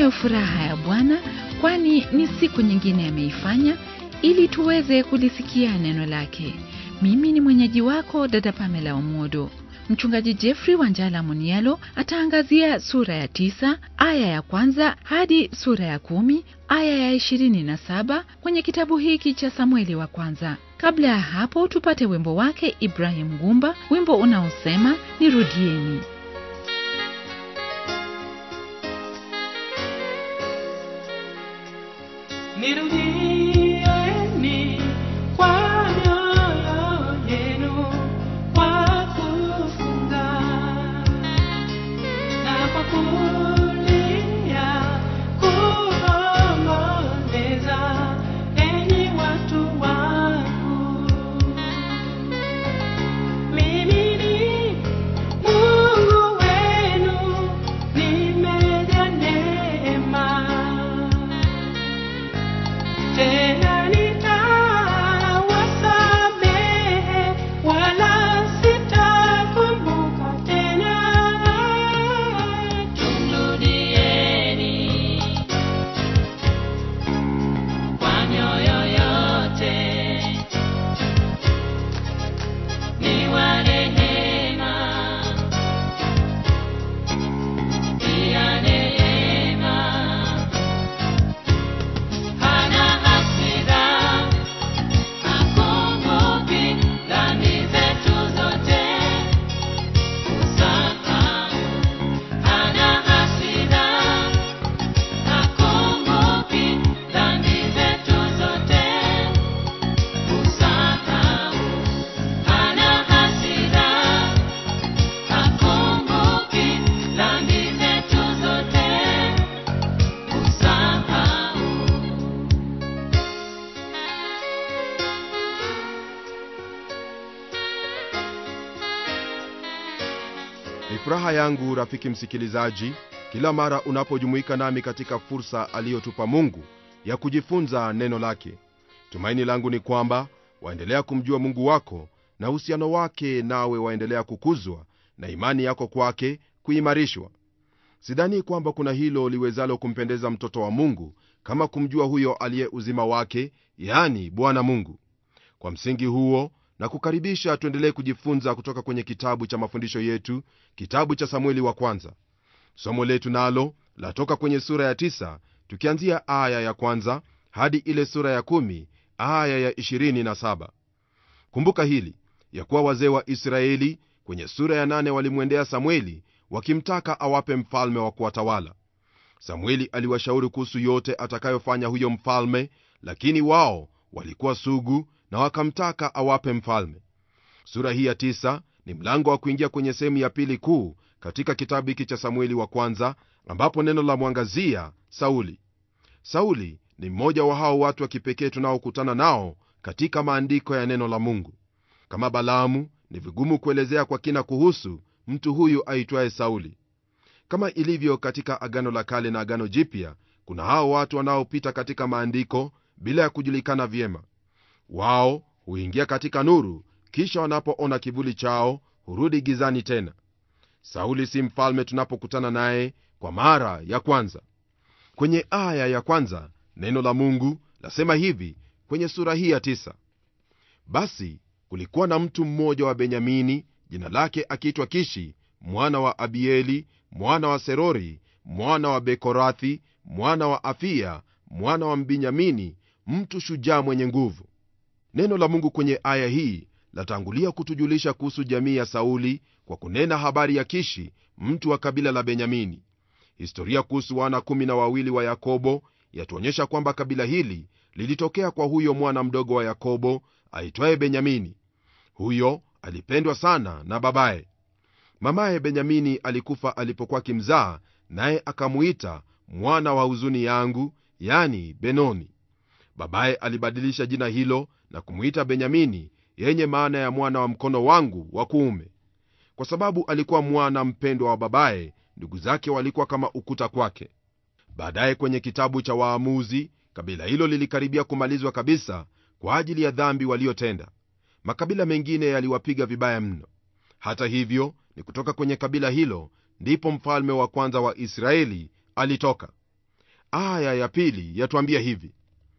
tunayo furaha ya Bwana, kwani ni siku nyingine ameifanya ili tuweze kulisikia neno lake. Mimi ni mwenyeji wako dada Pamela Omodo. Mchungaji Jeffrey Wanjala Munialo ataangazia sura ya tisa aya ya kwanza hadi sura ya kumi aya ya ishirini na saba kwenye kitabu hiki cha Samueli wa kwanza. Kabla ya hapo, tupate wimbo wake Ibrahim Gumba, wimbo unaosema nirudieni. Nirudieni kwa mioyo yenu kwa kufunga na kwa kulia kuomboleza, enyi watu wangu. Mimi ni Mungu wenu, nimejaa neema tena nitawasamehe, wala sitakumbuka tena. Tumrudieni kwa mioyo yote, ni wa rehema, pia neema hana hasira, hakumbuki dhambi zetu zote, usahau. Hana hasira, hakumbuki dhambi zetu zote, usahau. Hana hasira, hakumbuki dhambi zetu zote, usahau. Ni furaha yangu rafiki msikilizaji, kila mara unapojumuika nami katika fursa aliyotupa Mungu ya kujifunza neno lake. Tumaini langu ni kwamba waendelea kumjua Mungu wako na uhusiano wake nawe waendelea kukuzwa na imani yako kwake kuimarishwa. Sidhani kwamba kuna hilo liwezalo kumpendeza mtoto wa Mungu kama kumjua huyo aliye uzima wake, yaani Bwana Mungu. Kwa msingi huo na kukaribisha tuendelee kujifunza kutoka kwenye kitabu cha mafundisho yetu, kitabu cha Samueli wa kwanza. Somo letu nalo latoka kwenye sura ya tisa tukianzia aya ya kwanza hadi ile sura ya kumi aya ya ishirini na saba. Kumbuka hili ya kuwa wazee wa Israeli kwenye sura ya nane walimwendea Samueli wakimtaka awape mfalme wa kuwatawala. Samueli aliwashauri kuhusu yote atakayofanya huyo mfalme, lakini wao walikuwa sugu na wakamtaka awape mfalme. Sura hii ya tisa ni mlango wa kuingia kwenye sehemu ya pili kuu katika kitabu hiki cha Samueli wa kwanza, ambapo neno la mwangazia Sauli. Sauli ni mmoja wa hao watu wa kipekee tunaokutana nao katika maandiko ya neno la Mungu. Kama Balaamu, ni vigumu kuelezea kwa kina kuhusu mtu huyu aitwaye Sauli. Kama ilivyo katika Agano la Kale na Agano Jipya, kuna hao watu wanaopita katika maandiko bila ya kujulikana vyema. Wao huingia katika nuru, kisha wanapoona kivuli chao hurudi gizani tena. Sauli si mfalme tunapokutana naye kwa mara ya kwanza. Kwenye aya ya kwanza neno la Mungu lasema hivi kwenye sura hii ya tisa: basi kulikuwa na mtu mmoja wa Benyamini, jina lake akiitwa Kishi mwana wa Abieli mwana wa Serori mwana wa Bekorathi mwana wa Afia mwana wa Mbinyamini, mtu shujaa mwenye nguvu. Neno la Mungu kwenye aya hii latangulia kutujulisha kuhusu jamii ya Sauli kwa kunena habari ya Kishi, mtu wa kabila la Benyamini. Historia kuhusu wana kumi na wawili wa Yakobo yatuonyesha kwamba kabila hili lilitokea kwa huyo mwana mdogo wa Yakobo aitwaye Benyamini. Huyo alipendwa sana na babaye. Mamaye Benyamini alikufa alipokuwa akimzaa, naye akamuita mwana wa huzuni yangu, yani Benoni. Babaye alibadilisha jina hilo na kumwita Benyamini, yenye maana ya mwana wa mkono wangu wa kuume. Kwa sababu alikuwa mwana mpendwa wa babaye, ndugu zake walikuwa kama ukuta kwake. Baadaye kwenye kitabu cha Waamuzi, kabila hilo lilikaribia kumalizwa kabisa kwa ajili ya dhambi waliotenda. Makabila mengine yaliwapiga vibaya mno. Hata hivyo, ni kutoka kwenye kabila hilo ndipo mfalme wa kwanza wa Israeli alitoka. aya ya pili yatuambia hivi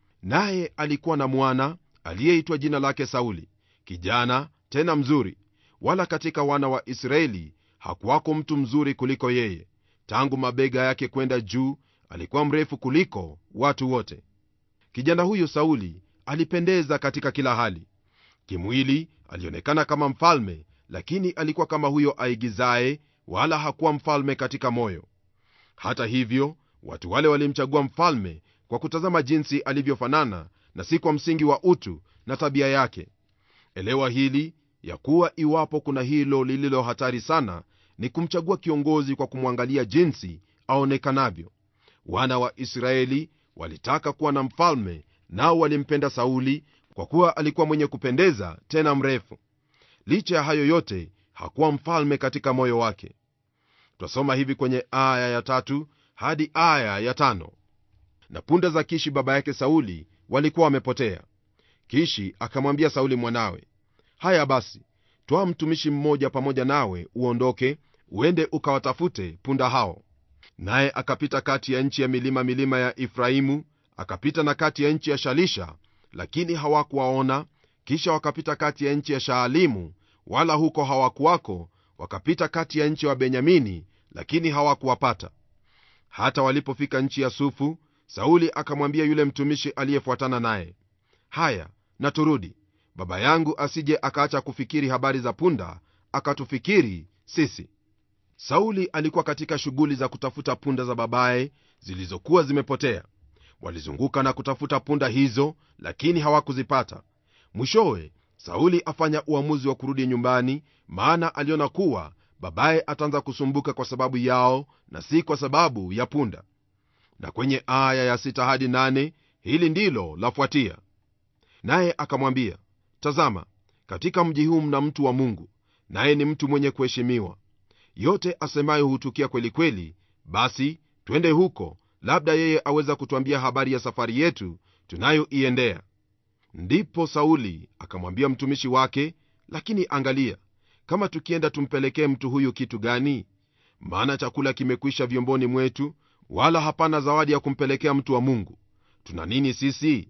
naye alikuwa na mwana aliyeitwa jina lake sauli kijana tena mzuri wala katika wana wa israeli hakuwako mtu mzuri kuliko yeye tangu mabega yake kwenda juu alikuwa mrefu kuliko watu wote kijana huyo sauli alipendeza katika kila hali kimwili alionekana kama mfalme lakini alikuwa kama huyo aigizaye wala hakuwa mfalme katika moyo hata hivyo watu wale walimchagua mfalme kwa kutazama jinsi alivyofanana na si kwa msingi wa utu na tabia yake elewa hili ya kuwa iwapo kuna hilo lililo hatari sana ni kumchagua kiongozi kwa kumwangalia jinsi aonekanavyo wana wa israeli walitaka kuwa na mfalme nao walimpenda sauli kwa kuwa alikuwa mwenye kupendeza tena mrefu licha ya hayo yote hakuwa mfalme katika moyo wake twasoma hivi kwenye aya ya tatu hadi aya ya tano na punda za kishi baba yake sauli walikuwa wamepotea kishi akamwambia sauli mwanawe haya basi twaa mtumishi mmoja pamoja nawe uondoke uende ukawatafute punda hao naye akapita kati ya nchi ya milima milima ya efraimu akapita na kati ya nchi ya shalisha lakini hawakuwaona kisha wakapita kati ya nchi ya shaalimu wala huko hawakuwako wakapita kati ya nchi wa benyamini lakini hawakuwapata hata walipofika nchi ya sufu sauli akamwambia yule mtumishi aliyefuatana naye haya na turudi baba yangu asije akaacha kufikiri habari za punda akatufikiri sisi sauli alikuwa katika shughuli za kutafuta punda za babaye zilizokuwa zimepotea walizunguka na kutafuta punda hizo lakini hawakuzipata mwishowe sauli afanya uamuzi wa kurudi nyumbani maana aliona kuwa babaye ataanza kusumbuka kwa sababu yao na si kwa sababu ya punda na kwenye aya ya sita hadi nane hili ndilo lafuatia naye akamwambia tazama katika mji huu mna mtu wa mungu naye ni mtu mwenye kuheshimiwa yote asemayo hutukia kweli kweli basi twende huko labda yeye aweza kutwambia habari ya safari yetu tunayoiendea ndipo sauli akamwambia mtumishi wake lakini angalia kama tukienda tumpelekee mtu huyu kitu gani maana chakula kimekwisha vyomboni mwetu wala hapana zawadi ya kumpelekea mtu wa mungu tuna nini sisi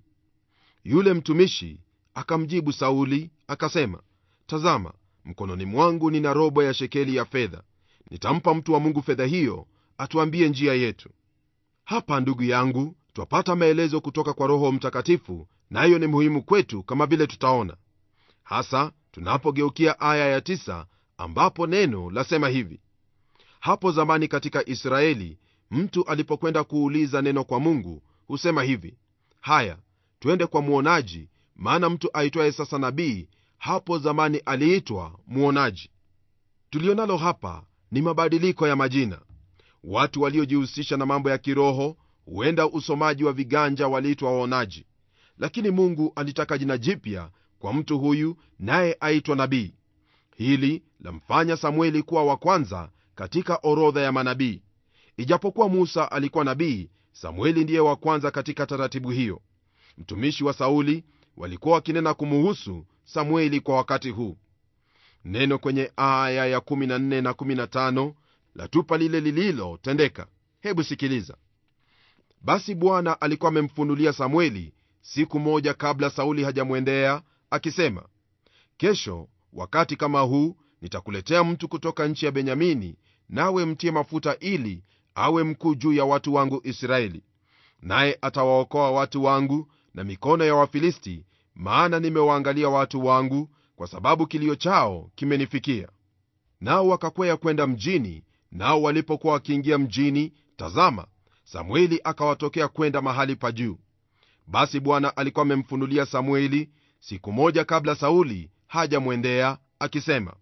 yule mtumishi akamjibu sauli akasema tazama mkononi mwangu nina robo ya shekeli ya fedha nitampa mtu wa mungu fedha hiyo atuambie njia yetu hapa ndugu yangu twapata maelezo kutoka kwa roho mtakatifu nayo ni muhimu kwetu kama vile tutaona hasa tunapogeukia aya ya tisa, ambapo neno lasema hivi hapo zamani katika israeli mtu alipokwenda kuuliza neno kwa mungu husema hivi haya twende kwa mwonaji maana mtu aitwaye sasa nabii hapo zamani aliitwa mwonaji tulionalo hapa ni mabadiliko ya majina watu waliojihusisha na mambo ya kiroho huenda usomaji wa viganja waliitwa waonaji lakini mungu alitaka jina jipya kwa mtu huyu naye aitwa nabii hili lamfanya samueli kuwa wa kwanza katika orodha ya manabii ijapokuwa musa alikuwa nabii samueli ndiye wa kwanza katika taratibu hiyo mtumishi wa sauli walikuwa wakinena kumuhusu samueli kwa wakati huu neno kwenye aya ya 14 na 15 latupa lile lililotendeka hebu sikiliza basi bwana alikuwa amemfunulia samueli siku moja kabla sauli hajamwendea akisema kesho wakati kama huu nitakuletea mtu kutoka nchi ya benyamini nawe mtie mafuta ili awe mkuu juu ya watu wangu israeli naye atawaokoa watu wangu na mikono ya wafilisti maana nimewaangalia watu wangu kwa sababu kilio chao kimenifikia nao wakakwea kwenda mjini nao walipokuwa wakiingia mjini tazama samueli akawatokea kwenda mahali pa juu basi bwana alikuwa amemfunulia samueli siku moja kabla sauli hajamwendea akisema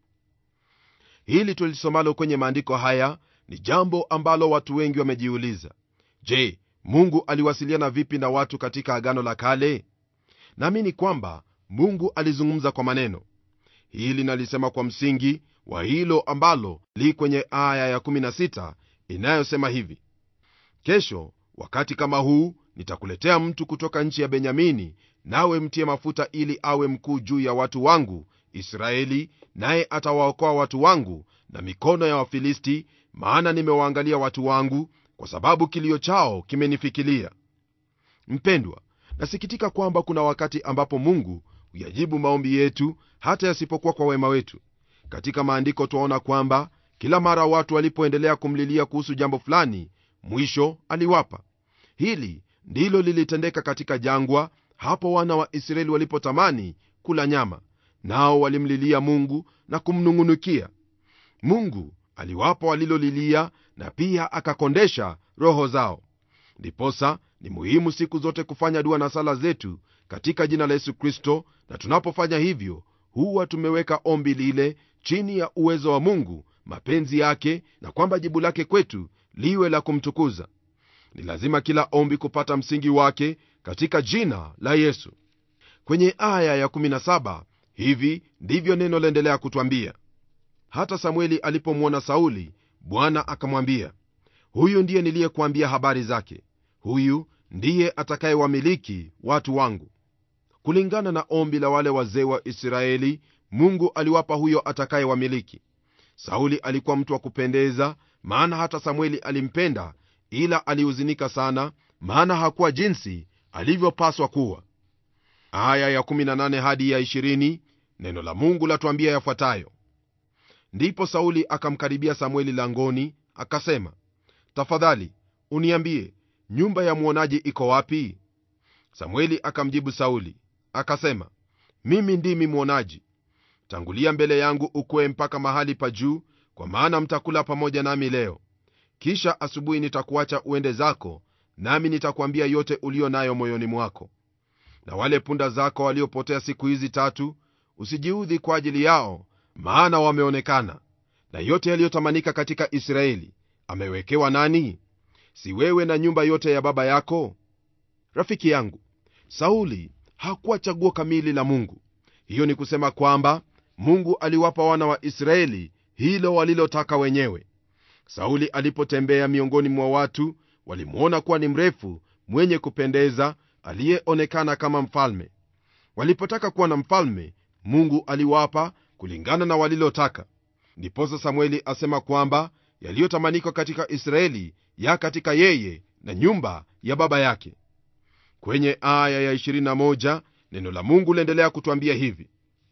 hili tulisomalo kwenye maandiko haya ni jambo ambalo watu wengi wamejiuliza je mungu aliwasiliana vipi na watu katika agano la kale naamini kwamba mungu alizungumza kwa maneno hili nalisema kwa msingi wa hilo ambalo li kwenye aya ya16 inayosema hivi kesho wakati kama huu nitakuletea mtu kutoka nchi ya benyamini nawe mtie mafuta ili awe mkuu juu ya watu wangu israeli naye atawaokoa watu wangu na mikono ya wafilisti maana nimewaangalia watu wangu kwa sababu kilio chao kimenifikilia mpendwa nasikitika kwamba kuna wakati ambapo mungu huyajibu maombi yetu hata yasipokuwa kwa wema wetu katika maandiko twaona kwamba kila mara watu walipoendelea kumlilia kuhusu jambo fulani mwisho aliwapa hili ndilo lilitendeka katika jangwa hapo wana wa israeli walipotamani kula nyama nao walimlilia mungu na kumnung'unikia mungu aliwapa walilolilia na pia akakondesha roho zao ndiposa ni muhimu siku zote kufanya dua na sala zetu katika jina la yesu kristo na tunapofanya hivyo huwa tumeweka ombi lile chini ya uwezo wa mungu mapenzi yake na kwamba jibu lake kwetu liwe la kumtukuza ni lazima kila ombi kupata msingi wake katika jina la yesu kwenye aya ya17 hivi ndivyo neno laendelea kutwambia hata samueli alipomwona sauli bwana akamwambia huyu ndiye niliyekuambia habari zake huyu ndiye atakayewamiliki watu wangu kulingana na ombi la wale wazee wa israeli mungu aliwapa huyo atakayewamiliki sauli alikuwa mtu wa kupendeza maana hata samueli alimpenda ila alihuzunika sana maana hakuwa jinsi alivyopaswa kuwa aya ya18 hadi ya 20 neno la mungu latuambia yafuatayo ndipo sauli akamkaribia samueli langoni akasema tafadhali uniambie nyumba ya mwonaji iko wapi samueli akamjibu sauli akasema mimi ndimi mwonaji tangulia mbele yangu ukwe mpaka mahali pa juu kwa maana mtakula pamoja nami leo kisha asubuhi nitakuacha uende zako nami nitakwambia yote uliyo nayo moyoni mwako na wale punda zako waliopotea siku hizi tatu usijiudhi kwa ajili yao maana wameonekana na yote yaliyotamanika katika israeli amewekewa nani si wewe na nyumba yote ya baba yako rafiki yangu sauli hakuwa chaguo kamili la mungu hiyo ni kusema kwamba mungu aliwapa wana wa israeli hilo walilotaka wenyewe sauli alipotembea miongoni mwa watu walimwona kuwa ni mrefu mwenye kupendeza aliyeonekana kama mfalme walipotaka kuwa na mfalme mungu aliwapa kulingana na walilotaka ndiposa samueli asema kwamba yaliyotamanikwa katika israeli ya katika yeye na nyumba ya baba yake kwenye aya ya 21 neno la mungu liendelea kutwambia hivi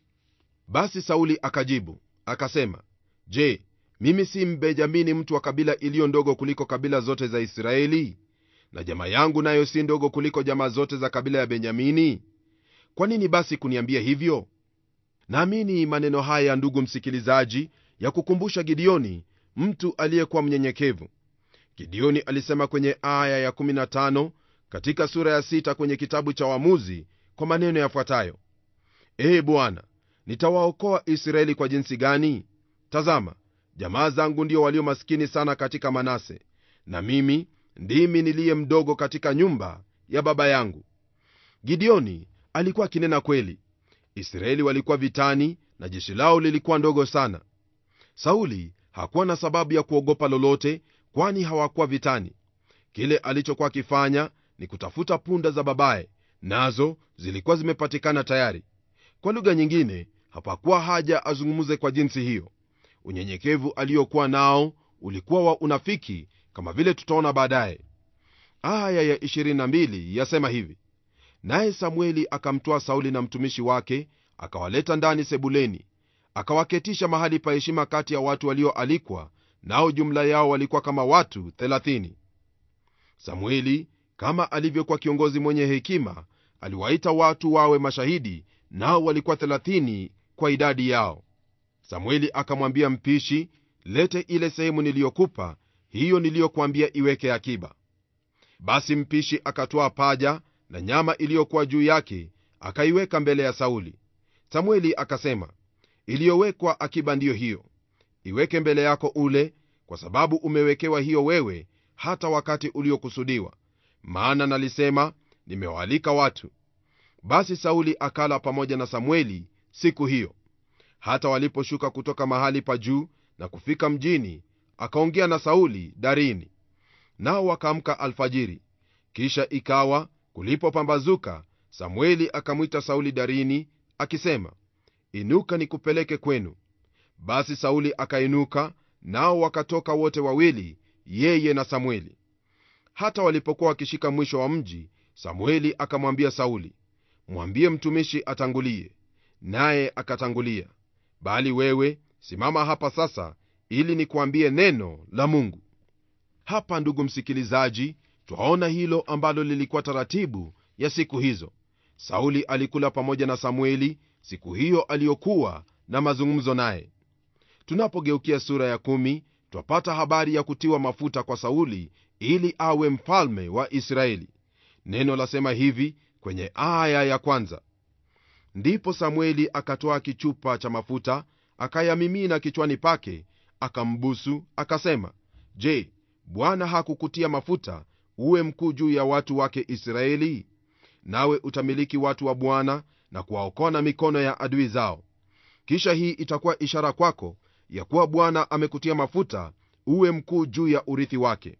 basi sauli akajibu akasema je mimi si mbenjamini mtu wa kabila iliyo ndogo kuliko kabila zote za israeli na jamaa yangu nayo si ndogo kuliko jamaa zote za kabila ya benyamini kwa nini basi kuniambia hivyo naamini maneno haya ndugu msikilizaji ya kukumbusha gideoni mtu aliyekuwa mnyenyekevu gideoni alisema kwenye aya ya15 katika sura ya 6 kwenye kitabu cha wamuzi kwa maneno yafuatayo ee bwana nitawaokoa israeli kwa jinsi gani tazama jamaa zangu ndio walio maskini sana katika manase na mimi ndimi niliye mdogo katika nyumba ya baba yangu gideoni alikuwa akinena kweli israeli walikuwa vitani na jeshi lao lilikuwa ndogo sana sauli hakuwa na sababu ya kuogopa lolote kwani hawakuwa vitani kile alichokuwa akifanya ni kutafuta punda za babaye nazo zilikuwa zimepatikana tayari kwa lugha nyingine hapakuwa haja azungumze kwa jinsi hiyo unyenyekevu aliyokuwa nao ulikuwa wa unafiki kama vile tutaona baadaye aya ya 22 yasema hivi naye samueli akamtwaa sauli na mtumishi wake akawaleta ndani sebuleni akawaketisha mahali pa heshima kati ya watu walioalikwa nao jumla yao walikuwa kama watu 30 samueli kama alivyokuwa kiongozi mwenye hekima aliwaita watu wawe mashahidi nao walikuwa 30 kwa idadi yao samueli akamwambia mpishi lete ile sehemu niliyokupa hiyo niliyokuambia iweke akiba basi mpishi akatwaa paja na nyama iliyokuwa juu yake akaiweka mbele ya sauli samueli akasema iliyowekwa akiba ndiyo hiyo iweke mbele yako ule kwa sababu umewekewa hiyo wewe hata wakati uliokusudiwa maana nalisema nimewaalika watu basi sauli akala pamoja na samueli siku hiyo hata waliposhuka kutoka mahali pa juu na kufika mjini akaongea na sauli darini nao wakaamka alfajiri kisha ikawa kulipopambazuka samueli akamwita sauli darini akisema inuka nikupeleke kwenu basi sauli akainuka nao wakatoka wote wawili yeye na samueli hata walipokuwa wakishika mwisho wa mji samueli akamwambia sauli mwambie mtumishi atangulie naye akatangulia bali wewe simama hapa sasa ili nikuambie neno la mungu hapa ndugu msikilizaji twaona hilo ambalo lilikuwa taratibu ya siku hizo sauli alikula pamoja na samueli siku hiyo aliyokuwa na mazungumzo naye tunapogeukia sura ya kumi twapata habari ya kutiwa mafuta kwa sauli ili awe mfalme wa israeli neno lasema hivi kwenye aya ya kwanza ndipo samueli akatoa kichupa cha mafuta akayamimina kichwani pake akambusu akasema je bwana hakukutia mafuta uwe mkuu juu ya watu wake israeli nawe utamiliki watu wa bwana na kuwaokoa na mikono ya adui zao kisha hii itakuwa ishara kwako ya kuwa bwana amekutia mafuta uwe mkuu juu ya urithi wake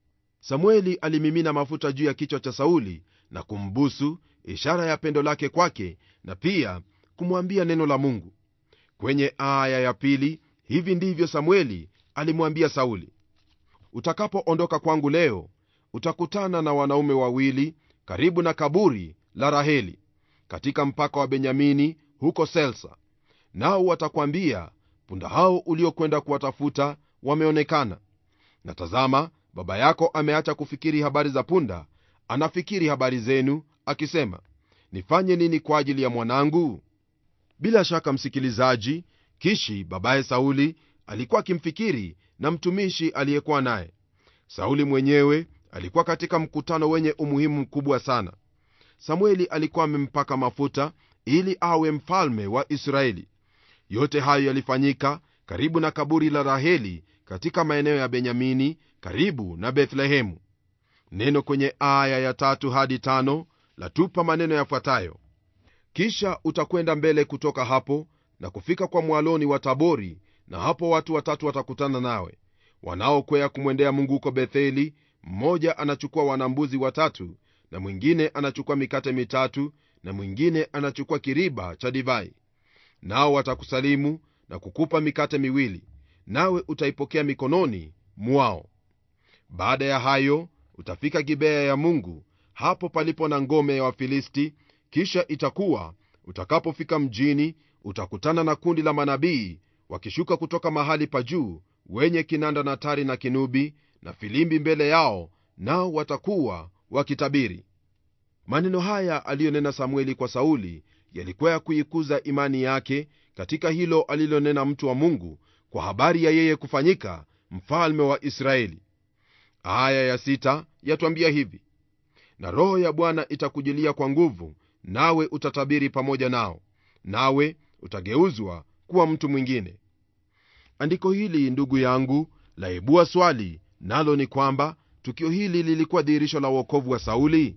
samueli alimimina mafuta juu ya kichwa cha sauli na kumbusu ishara ya pendo lake kwake na pia kumwambia neno la mungu kwenye aya ya pili hivi ndivyo samueli alimwambia sauli utakapoondoka kwangu leo utakutana na wanaume wawili karibu na kaburi la raheli katika mpaka wa benyamini huko selsa nao watakwambia punda hao uliokwenda kuwatafuta wameonekana na tazama baba yako ameacha kufikiri habari za punda anafikiri habari zenu akisema nifanye nini kwa ajili ya mwanangu bila shaka msikilizaji kishi babaye sauli alikuwa akimfikiri na mtumishi aliyekuwa naye sauli mwenyewe alikuwa katika mkutano wenye umuhimu mkubwa sana samueli alikuwa amempaka mafuta ili awe mfalme wa israeli yote hayo yalifanyika karibu na kaburi la raheli katika maeneo ya benyamini karibu na bethlehemu neno kwenye aya ya tatu hadi tano latupa maneno yafuatayo kisha utakwenda mbele kutoka hapo na kufika kwa mwaloni wa tabori na hapo watu watatu watakutana nawe wanaokwea kumwendea mungu huko betheli mmoja anachukua wanambuzi watatu na mwingine anachukua mikate mitatu na mwingine anachukua kiriba cha divai nao watakusalimu na kukupa mikate miwili nawe utaipokea mikononi mwao baada ya hayo utafika gibea ya mungu hapo palipo na ngome ya wafilisti kisha itakuwa utakapofika mjini utakutana na kundi la manabii wakishuka kutoka mahali pa juu wenye kinanda na tari na kinubi na filimbi mbele yao nao watakuwa wakitabiri maneno haya aliyonena samueli kwa sauli yalikuwa ya kuikuza imani yake katika hilo alilonena mtu wa mungu kwa habari ya yeye kufanyika mfalme wa israeli aya ya sita yatwambia hivi na roho ya bwana itakujilia kwa nguvu nawe utatabiri pamoja nao nawe utageuzwa kuwa mtu mwingine andiko hili ndugu yangu laibua swali nalo ni kwamba tukio hili lilikuwa dhihirisho la uokovu wa sauli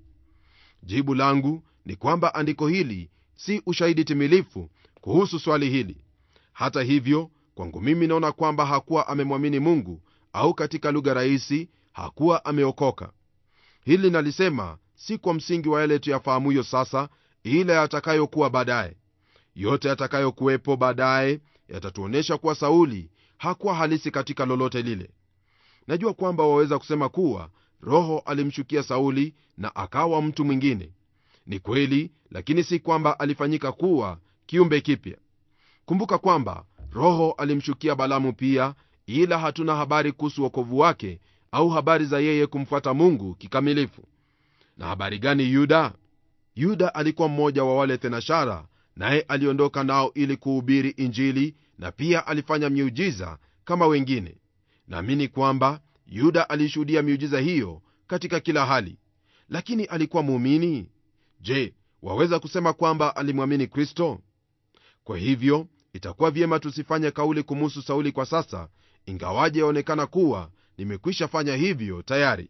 jibu langu ni kwamba andiko hili si ushahidi timilifu kuhusu swali hili hata hivyo kwangu mimi naona kwamba hakuwa amemwamini mungu au katika lugha rahisi hakuwa ameokoka hili nalisema si kwa msingi wa yale tuyafahamuyo sasa ila yatakayokuwa baadaye yote yatakayokuwepo baadaye yatatuonyesha kuwa sauli hakuwa halisi katika lolote lile najua kwamba waweza kusema kuwa roho alimshukia sauli na akawa mtu mwingine ni kweli lakini si kwamba alifanyika kuwa kiumbe kipya kumbuka kwamba roho alimshukia balamu pia ila hatuna habari kuhusu wokovu wake au habari za yeye kumfuata mungu kikamilifu na habari gani yuda yuda alikuwa mmoja wa wale thenashara naye aliondoka nao ili kuhubiri injili na pia alifanya miujiza kama wengine naamini kwamba yuda alishuhudia miujiza hiyo katika kila hali lakini alikuwa muumini je waweza kusema kwamba alimwamini kristo kwa hivyo itakuwa vyema tusifanye kauli kumuhusu sauli kwa sasa ingawaje yaonekana kuwa nimekwisha fanya hivyo tayari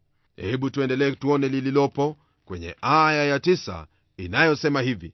hebu tuendelee tuone lililopo kwenye aya ya tisa inayosema hivi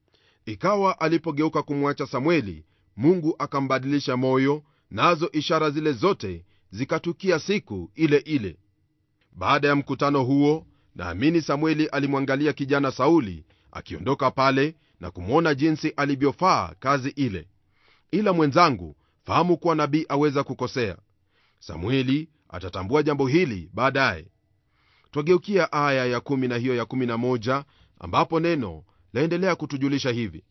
ikawa alipogeuka kumwacha samweli mungu akambadilisha moyo nazo ishara zile zote zikatukia siku ile ile baada ya mkutano huo naamini samueli alimwangalia kijana sauli akiondoka pale na kumwona jinsi alivyofaa kazi ile ila mwenzangu fahamu kuwa nabii aweza kukosea samueli atatambua jambo hili baadaye twageukia aya ya 1 na hiyo ya 11 ambapo neno laendelea kutujulisha hivi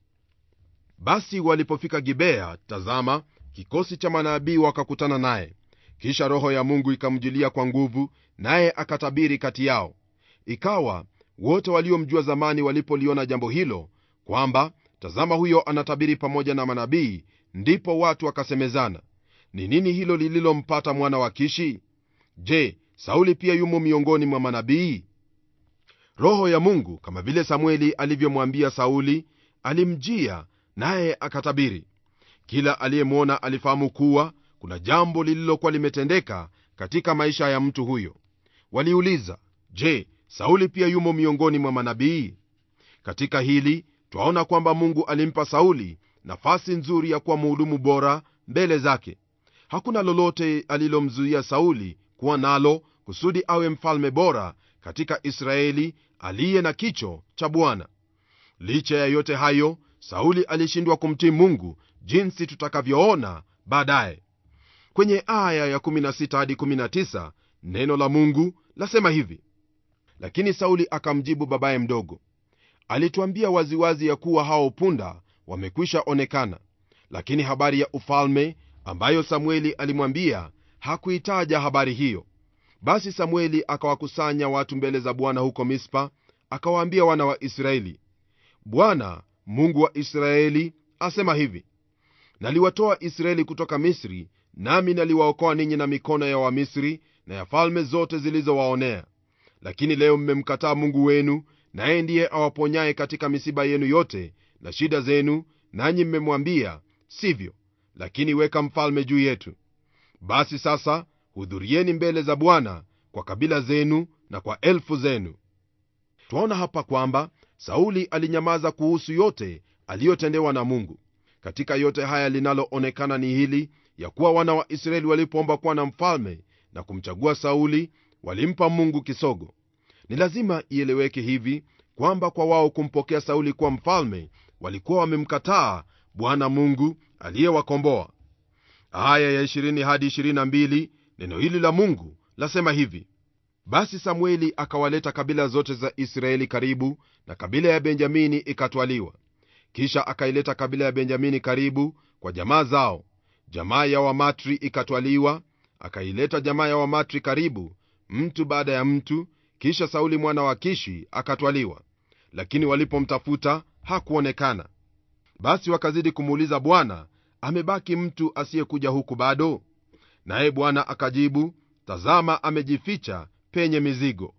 basi walipofika gibea tazama kikosi cha manabii wakakutana naye kisha roho ya mungu ikamjilia kwa nguvu naye akatabiri kati yao ikawa wote waliomjua zamani walipoliona jambo hilo kwamba tazama huyo anatabiri pamoja na manabii ndipo watu wakasemezana ni nini hilo lililompata mwana wa kishi je sauli pia yumo miongoni mwa manabii roho ya mungu kama vile samueli alivyomwambia sauli alimjia naye akatabiri kila aliyemwona alifahamu kuwa kuna jambo lililokuwa limetendeka katika maisha ya mtu huyo waliuliza je sauli pia yumo miongoni mwa manabii katika hili twaona kwamba mungu alimpa sauli nafasi nzuri ya kuwa muhudumu bora mbele zake hakuna lolote alilomzuia sauli kuwa nalo kusudi awe mfalme bora katika israeli aliye na kicho cha bwana licha ya yote hayo sauli alishindwa kumtii mungu jinsi tutakavyoona baadaye kwenye aya ya 16 hadi 19 neno la mungu lasema hivi lakini sauli akamjibu babaye mdogo alituambia waziwazi ya kuwa hao punda wamekwisha onekana lakini habari ya ufalme ambayo samueli alimwambia hakuitaja habari hiyo basi samueli akawakusanya watu mbele za bwana huko mispa akawaambia wana wa israeli bwana mungu wa israeli asema hivi naliwatoa israeli kutoka misri nami naliwaokoa ninyi na mikono ya wamisri na ya falme zote zilizowaonea lakini leo mmemkataa mungu wenu naye ndiye awaponyaye katika misiba yenu yote na shida zenu nanyi mmemwambia sivyo lakini weka mfalme juu yetu basi sasa hudhurieni mbele za bwana kwa kabila zenu na kwa elfu zenu twaona hapa kwamba sauli alinyamaza kuhusu yote aliyotendewa na mungu katika yote haya linaloonekana ni hili ya kuwa wana wa israeli walipoomba kuwa na mfalme na kumchagua sauli walimpa mungu kisogo ni lazima ieleweke hivi kwamba kwa wao kumpokea sauli kuwa mfalme walikuwa wamemkataa bwana mungu aliyewakomboa aya ya 20 hadi 22 neno hili la mungu lasema hivi basi samueli akawaleta kabila zote za israeli karibu na kabila ya benjamini ikatwaliwa kisha akaileta kabila ya benjamini karibu kwa jamaa zao jamaa ya wamatri ikatwaliwa akaileta jamaa ya wamatri karibu mtu baada ya mtu kisha sauli mwana wa kishi akatwaliwa lakini walipomtafuta hakuonekana basi wakazidi kumuuliza bwana amebaki mtu asiyekuja huku bado naye bwana akajibu tazama amejificha penye mizigo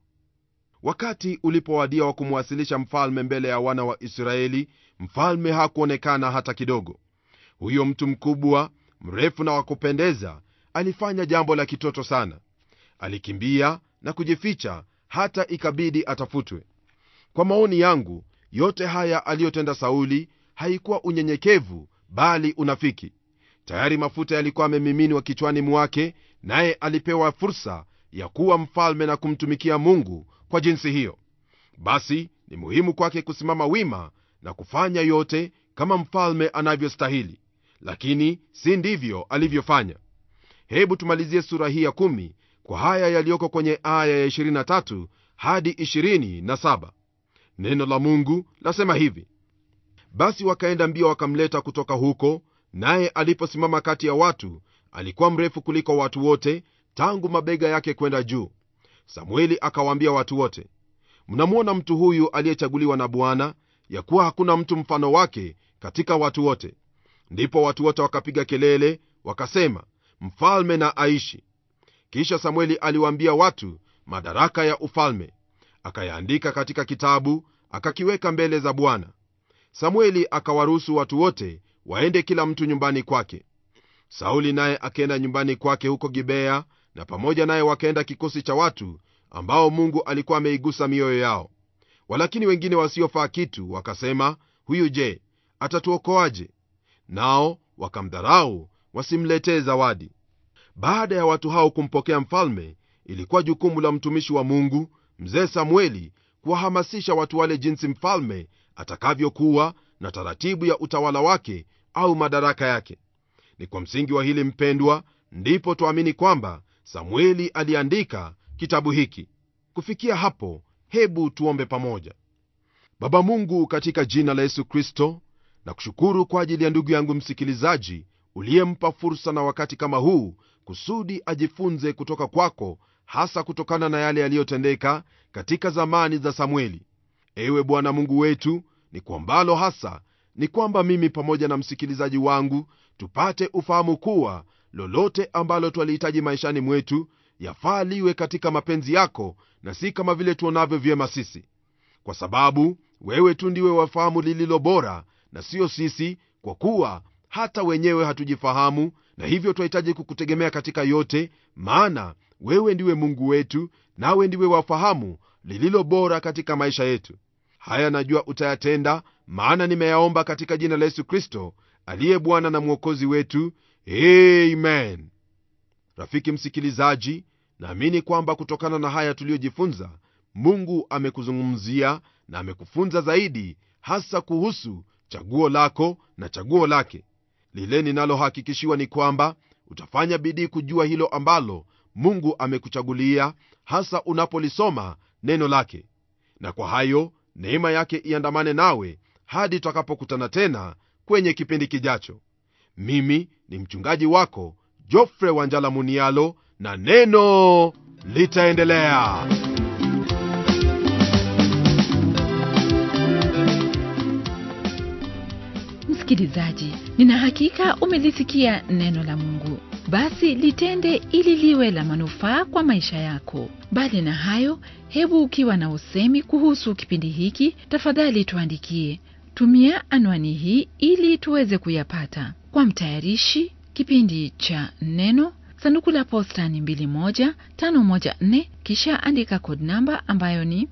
wakati ulipowadia wa kumwasilisha mfalme mbele ya wana wa israeli mfalme hakuonekana hata kidogo huyo mtu mkubwa mrefu na wa kupendeza alifanya jambo la kitoto sana alikimbia na kujificha hata ikabidi atafutwe kwa maoni yangu yote haya aliyotenda sauli haikuwa unyenyekevu bali unafiki tayari mafuta yalikuwa amemiminwa kichwani mwake naye alipewa fursa ya kuwa mfalme na kumtumikia mungu kwa jinsi hiyo basi ni muhimu kwake kusimama wima na kufanya yote kama mfalme anavyostahili lakini si ndivyo alivyofanya hebu tumalizie sura hii ya kumi kwa haya yaliyoko kwenye aya ya 23 hadi 27 neno la mungu lasema hivi basi wakaenda mbio wakamleta kutoka huko naye aliposimama kati ya watu alikuwa mrefu kuliko watu wote tangu mabega yake kwenda juu samueli akawaambia watu wote mnamwona mtu huyu aliyechaguliwa na bwana ya kuwa hakuna mtu mfano wake katika watu wote ndipo watu wote wakapiga kelele wakasema mfalme na aishi kisha samueli aliwaambia watu madaraka ya ufalme akayaandika katika kitabu akakiweka mbele za bwana samueli akawaruhusu watu wote waende kila mtu nyumbani kwake sauli naye akaenda nyumbani kwake huko gibea na pamoja naye wakaenda kikosi cha watu ambao mungu alikuwa ameigusa mioyo yao walakini wengine wasiofaa kitu wakasema huyu je atatuokoaje nao wakamdharau wasimletee zawadi baada ya watu hao kumpokea mfalme ilikuwa jukumu la mtumishi wa mungu mzee samueli kuwahamasisha watu wale jinsi mfalme atakavyokuwa na taratibu ya utawala wake au madaraka yake ni kwa msingi wa hili mpendwa ndipo twaamini kwamba samueli aliandika kitabu hiki kufikia hapo hebu tuombe pamoja baba mungu katika jina la yesu kristo na kushukuru kwa ajili ya ndugu yangu msikilizaji uliyempa fursa na wakati kama huu kusudi ajifunze kutoka kwako hasa kutokana na yale yaliyotendeka katika zamani za samueli ewe bwana mungu wetu ni kwambalo hasa ni kwamba mimi pamoja na msikilizaji wangu tupate ufahamu kuwa lolote ambalo twalihitaji maishani mwetu yafaa liwe katika mapenzi yako na si kama vile tuonavyo vyema sisi kwa sababu wewe tu ndiwe wafahamu lililo bora na siyo sisi kwa kuwa hata wenyewe hatujifahamu na hivyo twahitaji kukutegemea katika yote maana wewe ndiwe mungu wetu nawe ndiwe wafahamu lililo bora katika maisha yetu haya najua utayatenda maana nimeyaomba katika jina la yesu kristo aliye bwana na mwokozi wetu amen rafiki msikilizaji naamini kwamba kutokana na haya tuliyojifunza mungu amekuzungumzia na amekufunza zaidi hasa kuhusu chaguo lako na chaguo lake lile ninalohakikishiwa ni kwamba utafanya bidii kujua hilo ambalo mungu amekuchagulia hasa unapolisoma neno lake na kwa hayo neema yake iandamane nawe hadi tutakapokutana tena kwenye kipindi kijacho mimi ni mchungaji wako jofre wanjala munialo na neno litaendelea msikilizaji nina hakika umelisikia neno la mungu basi litende ili liwe la manufaa kwa maisha yako bali na hayo hebu ukiwa na usemi kuhusu kipindi hiki tafadhali tuandikie tumia anwani hii ili tuweze kuyapata kwa mtayarishi kipindi cha neno sanduku la posta ni 21514 kisha andika kod namba ambayo ni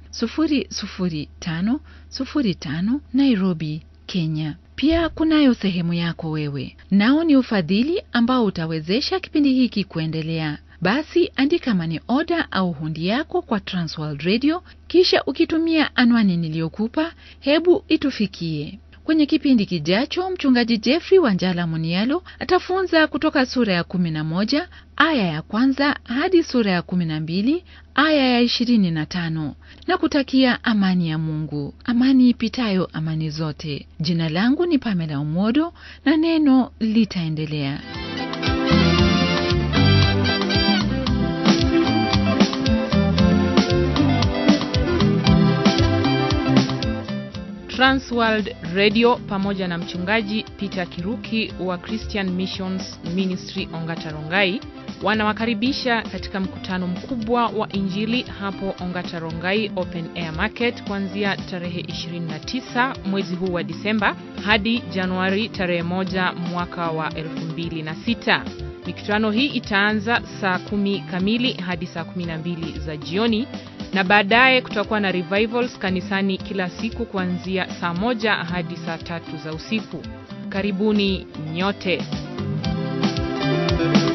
00505 nairobi kenya pia kunayo sehemu yako wewe nao ni ufadhili ambao utawezesha kipindi hiki kuendelea basi andika mani oda au hundi yako kwa transworld radio kisha ukitumia anwani niliyokupa hebu itufikie kwenye kipindi kijacho mchungaji jeffrey wanjala munialo atafunza kutoka sura ya 11 aya ya kwanza hadi sura ya 12 aya ya 25 na kutakia amani ya mungu amani ipitayo amani zote jina langu ni pamela umodo na neno litaendelea Transworld Radio pamoja na mchungaji Peter Kiruki wa Christian Missions Ministry Ongatarongai wanawakaribisha katika mkutano mkubwa wa Injili hapo Ongatarongai Open Air Market kuanzia tarehe 29 mwezi huu wa Disemba hadi Januari tarehe moja mwaka wa 2006. Mikutano hii itaanza saa kumi kamili hadi saa 12 za jioni na baadaye kutakuwa na revivals kanisani kila siku kuanzia saa moja hadi saa tatu za usiku. Karibuni nyote.